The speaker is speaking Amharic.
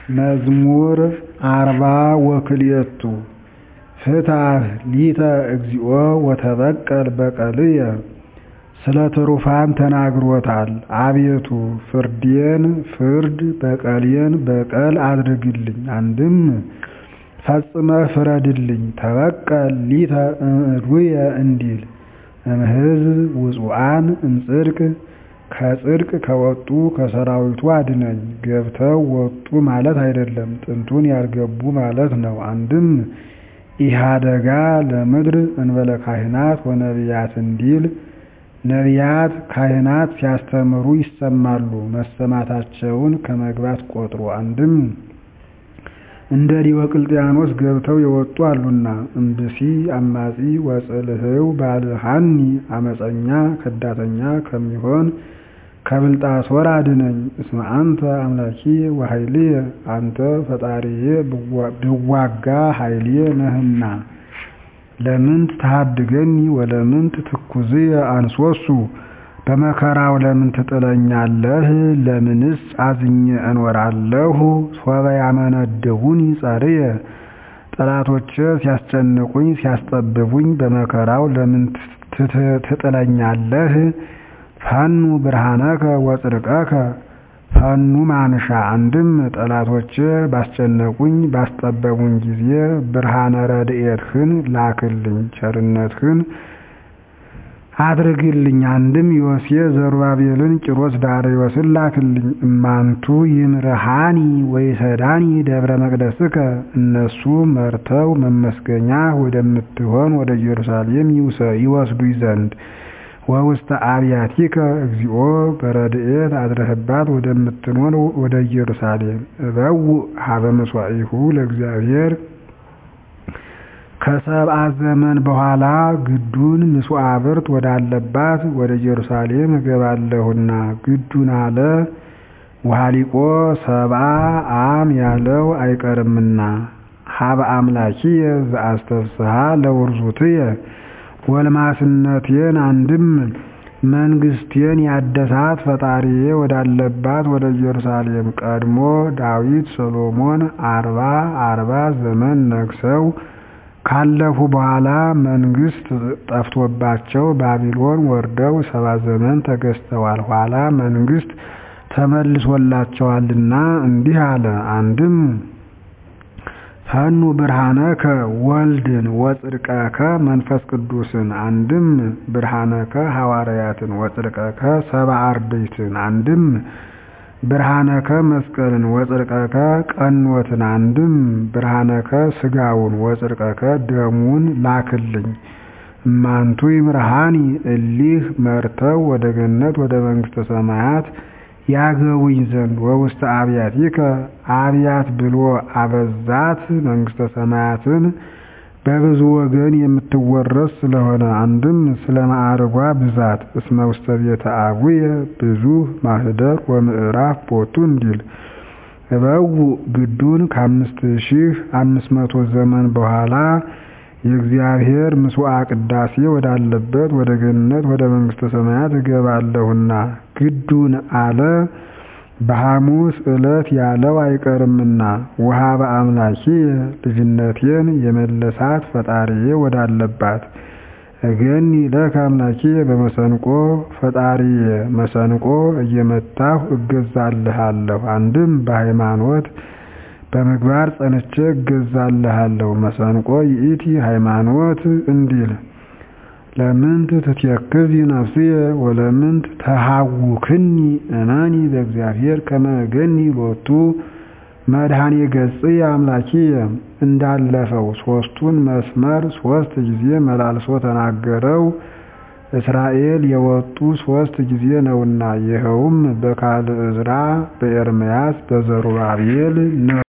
መዝሙር አርባ ወክልኤቱ ፍትሐ ሊተ እግዚኦ ወተበቀል በቀልየ ስለ ትሩፋን ተናግሮታል አቤቱ ፍርዴን ፍርድ በቀሌን በቀል አድርግልኝ አንድም ፈጽመህ ፍረድልኝ ተበቀል ሊተ እምዕዱየ እንዲል እምሕዝብ ውፁአን እምጽድቅ ከጽድቅ ከወጡ ከሰራዊቱ አድነኝ ገብተው ወጡ ማለት አይደለም ጥንቱን ያልገቡ ማለት ነው አንድም ኢሃደጋ ለምድር እንበለ ካህናት ወነቢያት እንዲል ነቢያት ካህናት ሲያስተምሩ ይሰማሉ መሰማታቸውን ከመግባት ቆጥሮ አንድም እንደ ዲዮቅልጥያኖስ ገብተው የወጡ አሉና እምብሲ አማጺ ወጽልህው ባልሃኒ አመፀኛ ከዳተኛ ከሚሆን ከብልጣሶር አድነኝ እስመ አንተ አምላኪየ ወኃይልየ አንተ ፈጣሪዬ ብዋጋ ኃይልየ ነህና ለምንት ተሃድገኒ ወለምንት ትኩዝየ አንሶሱ በመከራው ለምን ትጥለኛለህ ለምንስ አዝኜ እኖራለሁ ሶበ ያመነድቡኒ ጸርየ ጠላቶቼ ሲያስጨንቁኝ ሲያስጠብቡኝ በመከራው ለምን ትጥለኛለህ ፈኑ ብርሃነከ ወጽድቀከ ፈኑ ማንሻ አንድም ጠላቶቼ ባስጨነቁኝ ባስጠበቡኝ ጊዜ ብርሃነ ረድኤትህን ላክልኝ ቸርነትህን አድርግልኝ አንድም ዮሴ ዘሩባቤልን ቂሮስ ዳርዮስን ላክልኝ እማንቱ ይምርሃኒ ወይሰዳኒ ደብረ መቅደስከ እነሱ መርተው መመስገኛ ወደምትሆን ወደ ኢየሩሳሌም ይወስዱኝ ዘንድ ወውስተ አብያቲከ እግዚኦ በረድኤት አድረህባት ወደምትኖር ወደ ኢየሩሳሌም እበውእ ሀበ መስዋዕሁ ለእግዚአብሔር ከሰብአ ዘመን በኋላ ግዱን ምስዋዕብርት ወዳለባት ወደ ኢየሩሳሌም እገባለሁና ግዱን አለ ውሃሊቆ ሰብአ አም ያለው አይቀርምና ሀበ አምላኪየ ዘአስተፍስሐ ለውርዙትየ ጎልማስነቴን አንድም መንግስቴን ያደሳት ፈጣሪዬ ወዳለባት ወደ ኢየሩሳሌም ቀድሞ ዳዊት ሰሎሞን አርባ አርባ ዘመን ነግሰው ካለፉ በኋላ መንግስት ጠፍቶባቸው ባቢሎን ወርደው ሰባ ዘመን ተገዝተዋል። ኋላ መንግስት ተመልሶላቸዋልና እንዲህ አለ። አንድም ፈኑ ብርሃነከ ወልድን ወጽድቀከ መንፈስ ቅዱስን አንድም ብርሃነከ ሐዋርያትን ወጽድቀከ ሰብአ አርድእትን አንድም ብርሃነከ መስቀልን ወጽድቀከ ቀኖትን አንድም ብርሃነከ ስጋውን ወጽድቀከ ደሙን ላክልኝ እማንቱ ይምርሃኒ እሊህ መርተው ወደ ገነት ወደ መንግስተ ሰማያት ያገቡኝ ዘንድ ወውስተ አብያቲከ አብያት ብሎ አበዛት መንግስተ ሰማያትን በብዙ ወገን የምትወረስ ስለሆነ አንድም ስለ ማዕርጓ ብዛት እስመ ውስተ ቤተ አቡየ ብዙኅ ማኅደር ወምዕራፍ ቦቱ እንዲል እበውእ ግዱን ከአምስት ሺህ አምስት መቶ ዘመን በኋላ የእግዚአብሔር ምስዋዕ ቅዳሴ ወዳለበት ወደ ገነት ወደ መንግስተ ሰማያት እገባለሁና ግዱን አለ በሐሙስ ዕለት ያለው አይቀርምና ወሀበ አምላኪየ ልጅነቴን የመለሳት ፈጣሪዬ ወዳለባት እገኒ ለከ አምላኪየ በመሰንቆ ፈጣሪዬ መሰንቆ እየመታሁ እገዛልሃለሁ አንድም በሃይማኖት በምግባር ጸንቼ እገዛልሃለሁ መሰንቆ ይእቲ ሃይማኖት እንዲል ለምንት ትትየክዚ ነፍስየ ወለምንት ተሃውክኒ እመኒ በእግዚአብሔር ከመ እገኒ ሎቱ መድኃኔ ገጽየ አምላኪየ እንዳለፈው ሦስቱን መስመር ሦስት ጊዜ መላልሶ ተናገረው እስራኤል የወጡ ሦስት ጊዜ ነውና ይኸውም በካልዕ ዕዝራ በኤርምያስ በዘሩባቤል ነው